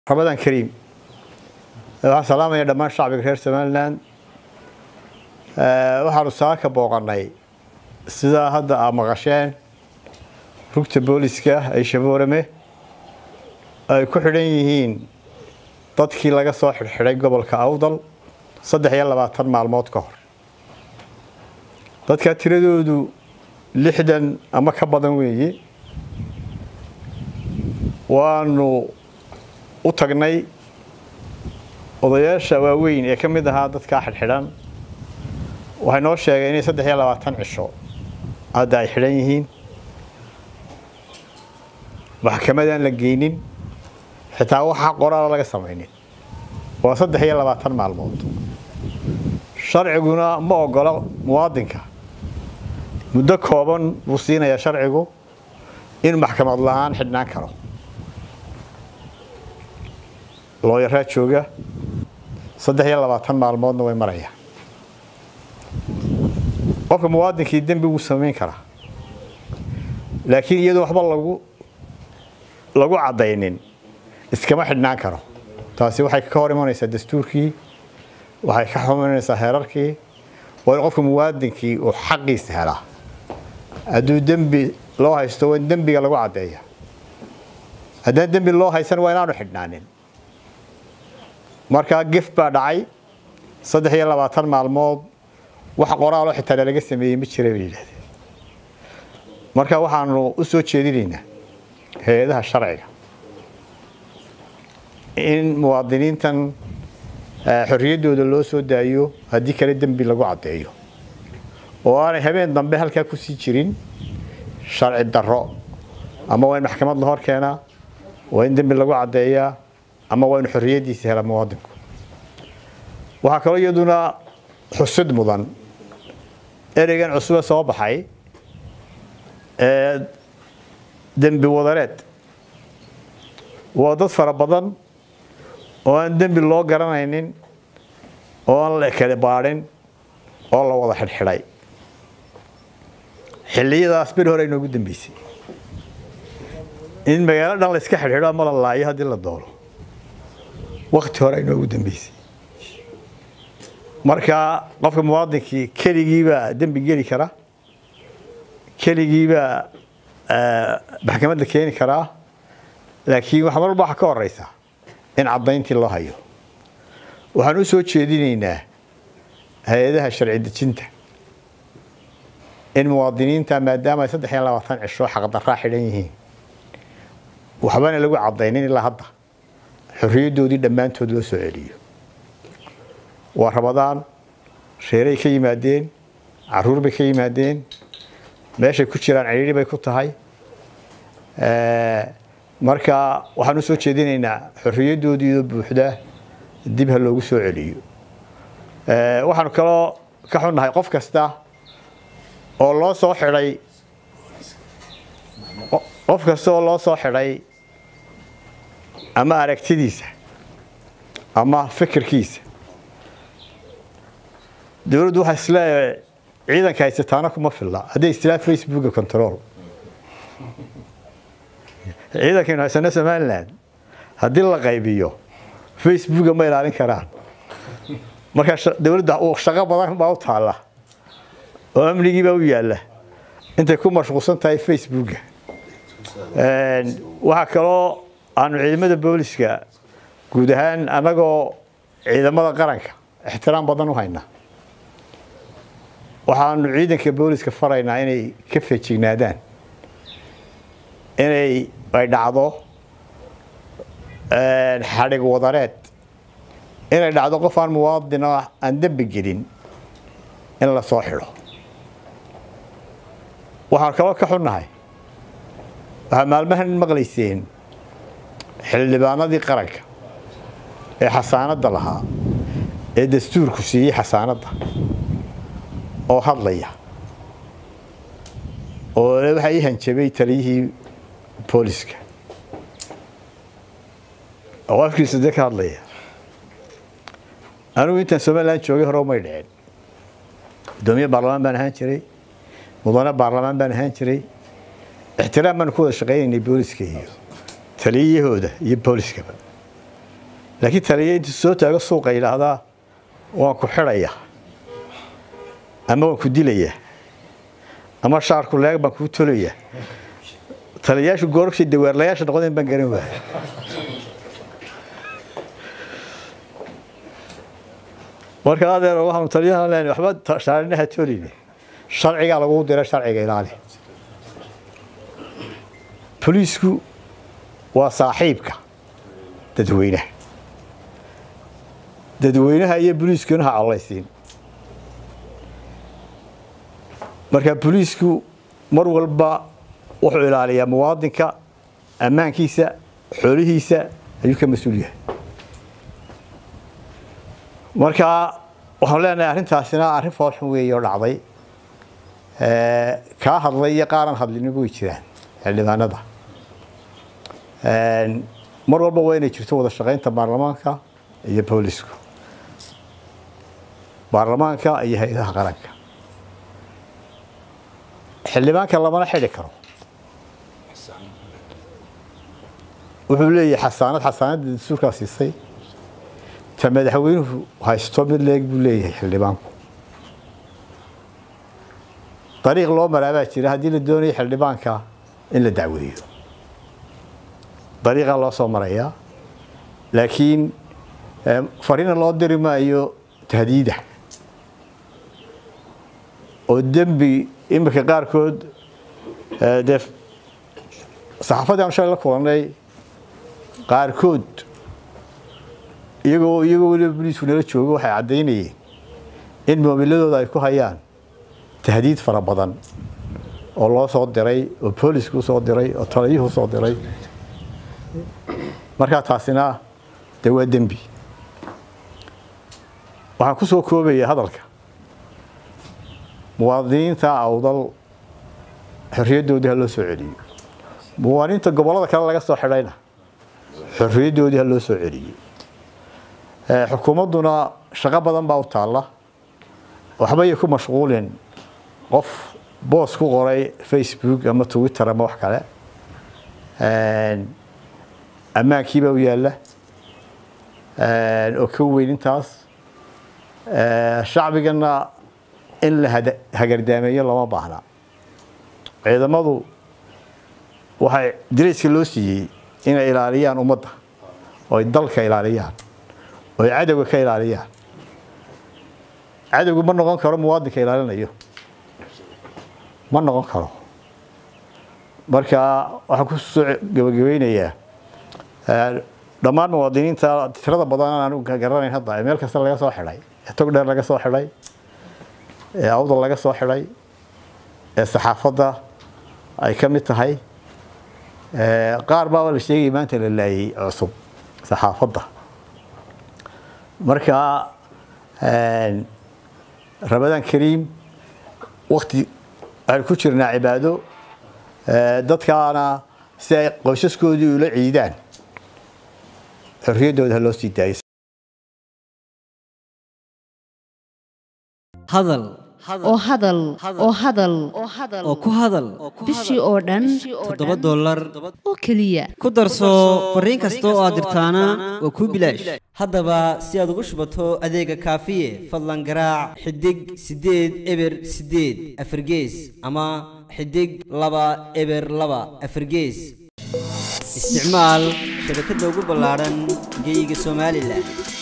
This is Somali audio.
ramadaan kariim waxaan salaamaya dhammaan shacbiga reer somalilan waxaanu saaka booqanay sidaa hadda aa maqasheen rugta booliska ee shaboorame ay ku xidhan yihiin dadkii laga soo xidhxidhay gobolka awdal saddex iyo labaatan maalmood ka hor dadkaa tiradoodu lixdan ama ka badan weeye waanu u tagnay odayaasha waaweyn ee ka mid ahaa dadkaa xidhxidhan waxay noo sheegeen inay saddex iyo labaatan cisho hadda ay xidhan yihiin maxkamadaan la geynin xitaa waxaa qoraala laga samaynin waa saddex iyo labaatan maalmood sharciguna ma ogola muwaadinka muddo kooban buu siinayaa sharcigu in maxkamad la-aan xidhnaan karo looyaraa jooga saddex iyo labaatan maalmoodna way marayaan qofka muwaadinkii dembi wuu samayn karaa laakiin iyadoo waxba lagu lagu caddaynin iskama xidhnaan karo taasi waxay ka hor imanaysaa dastuurkii waxay ka hor imanaysaa heerarkii waa in qofka muwaadinkii uu xaqiisa helaa hadduu dembi loo haysto waa in dembiga lagu caddeeya haddaan dembi loo haysan waa inaanu xidhnaanin markaa gef baa dhacay saddex iyo labaatan maalmood wax qoraaloo xitaa lalaga sameeyey ma jira bay yidhahdeen marka waxaanu u soo jeedinaynaa hay-adaha sharciga in muwaadiniintan xorriyaddooda loo soo daayo haddii kale dembi lagu caddeeyo oo aanay habeen dambe halkaa kusii jirin sharci darro ama waa in maxkamad la hor keenaa waa in dembi lagu caddeeyaa ama waa in xorriyaddiisa helaa muwaadinku waxaa kaloo iyaduna xusid mudan ereygan cusube soo baxay ee dembi wadareed waa dad fara badan oo aan dembi loo garanaynin oo aan la kala baadhin oo la wada xidhxidhay xilliyadaas beri hore inoogu dambeysay in magaalo dhan la iska xidhxidho ama la laayo haddii la doono wakti hore inoogu dambeysay marka qofka muwaadinkii keligiibaa dembi geli kara keligiibaa maxkamad la keeni karaa laakiin wax marwalba waxaa ka horeysa in caddayntii loo hayo waxaan u soo jeedinaynaa hay-adaha sharci dejinta in muwaadiniinta maadaama ay saddex iyo labaatan cisho xaqdarraa xidhan yihiin waxbana lagu caddaynin ilaa hadda xorriyaddoodii dhammaantood loo soo celiyo waa rabadaan reeray ka yimaadeen caruur bay ka yimaadeen meeshay ku jiraan cidhiidhi bay ku tahay marka waxaan u soo jeedinaynaa xorriyaddoodiioo buuxda dib ha loogu soo celiyo waxaanu kaloo ka xunnahay qof kasta oo loo soo xidhay qof kasta oo loo soo xidhay ama aragtidiisa ama fikirkiisa dowladdu waxaa isleeyahay ciidanka haysataana kuma filla hadday istilaa facebooka control ciidankaynu haysano somalilan haddii la qaybiyo facebooka ma ilaalin karaan marka dowladda shaqo badan baa u taalla oo amnigii baa u yaalla intay ku mashquulsan tahay facebooka waxaa kaloo aanu ciidamada booliska guud ahaan annagoo ciidamada qaranka ixtiraam badan u haynaa waxaanu ciidanka booliska faraynaa inay ka feejignaadaan inay ay dhacdo xadhig wadareed inay dhacdo qof aan muwaadin oo aan dembi gelin in la soo xidho waxaan kaloo ka xunnahay waxaa maalmahan maqlayseen xildhibaanadii qaranka ee xasaanadda lahaa ee dastuurku siiyey xasaanadda oo hadlaya oo waxaa ii hanjabay taliyihii booliska oo afkiisa de ka hadlaya anigu intaan somalilan joogay hore umay dhicin gudoomiye baarlamaan baan ahaan jiray mudane baarlamaan baan ahaan jiray ixtiraam baan ku wada shaqaynaynay booliska iyo taliyahooda iyo booliskaba laakiin taliya intuu soo taago suuqa yidhaahdaa waan ku xidhaya ama waan ku dilaya ama shaarku leeg baan kuu tolaya taliyayaashu goorabshay dawaarlayaasha noqdeen baan garan waaya marka adeer waxaanu taliyahan leenahay waxba shaarinaha tolini sharcigaa lagu dira sharciga ilaali boliisku waa saaxiibka dadweynaha dadweynaha iyo boliiskuna ha collaysiin marka boliisku mar walba wuxuu ilaaliyaa muwaadinka ammaankiisa xoolihiisa ayuu ka mas-uul yahay marka waxaan leenahay arrintaasina arrin foolxun weeye oo dhacday kaa hadlay iyo qaaran hadliniba way jiraan xildhibaanada mar walba waa inay jirto wada shaqaynta baarlamaanka iyo boolisku baarlamaanka iyo hay-adaha qaranka xildhibaanka lamana xidhi karo wuxuu leeyahay xasaanad xasaanadda dastuurkaa siisay ta madaxweynuhu haysto mid leeg buu leeyahay xildhibaanku dariiq loo maraabaa jira haddii la doonayo xildhibaanka in la dacweeyo dariiqaa loo soo marayaa laakiin fariina loo diri maayo tahdiida oo dembi iminka qaarkood dee saxaafadii aan shalay la kulannay qaarkood iyagoo iyagoo weliba boliisku nala joogo waxay caddaynayeen in moobiladooda ay ku hayaan tahdiid fara badan oo loo soo diray oo boolisku usoo diray oo taliyuhu usoo diray markaa taasina dee waa dembi waxaan ku soo koobaya hadalka muwaadiniinta awdal xorriyaddoodii ha loo soo celiyo muwaadiniinta gobollada kale laga soo xidhayna xorriyaddoodii ha loo soo celiyo xukuumadduna shaqo badan baa u taalla waxbay ku mashquulin qof boos ku qoray facebook ama twitter ama wax kale ammaankiibaa u yaalla oo ka weyn intaas shacbigana in la hagardaameeyo lama baahna ciidamadu waxay darayska loo siiyey inay ilaaliyaan ummadda oo ay dalka ilaaliyaan oo ay cadowga ka ilaaliyaan cadowgu ma noqon karo muwaadinka ilaalinayo ma noqon karo marka waxaan ku soo gabagabeynayaa dhammaan muwaadiniinta tirada badan aan garanayn hadda ee meel kasta laga soo xidhay ee tog dheer laga soo xidhay ee awdal laga soo xidhay ee saxaafadda ay ka mid tahay qaar baaba la sheegaya maanta la laayay cusub saxaafadda marka ramadaan kariim wakti waxaynu ku jirnaa cibaado dadkaana si ay qoysaskoodii ula ciidaan xorriyaddooda ha loo sii daayay hadal oo hadal oo hadal oo ku hadal bishii oo dhan toddoba dollar oo keliya ku darso fariin kasta oo aad dirtaana waa kuu bilaash haddaba si aad ugu shubato adeega kaafiye fadlan garaac xidig siddeed eber siddeed afargees ama xidig laba eber laba afargees isticmaal shabakadda ugu ballaadhan geeyiga somalilan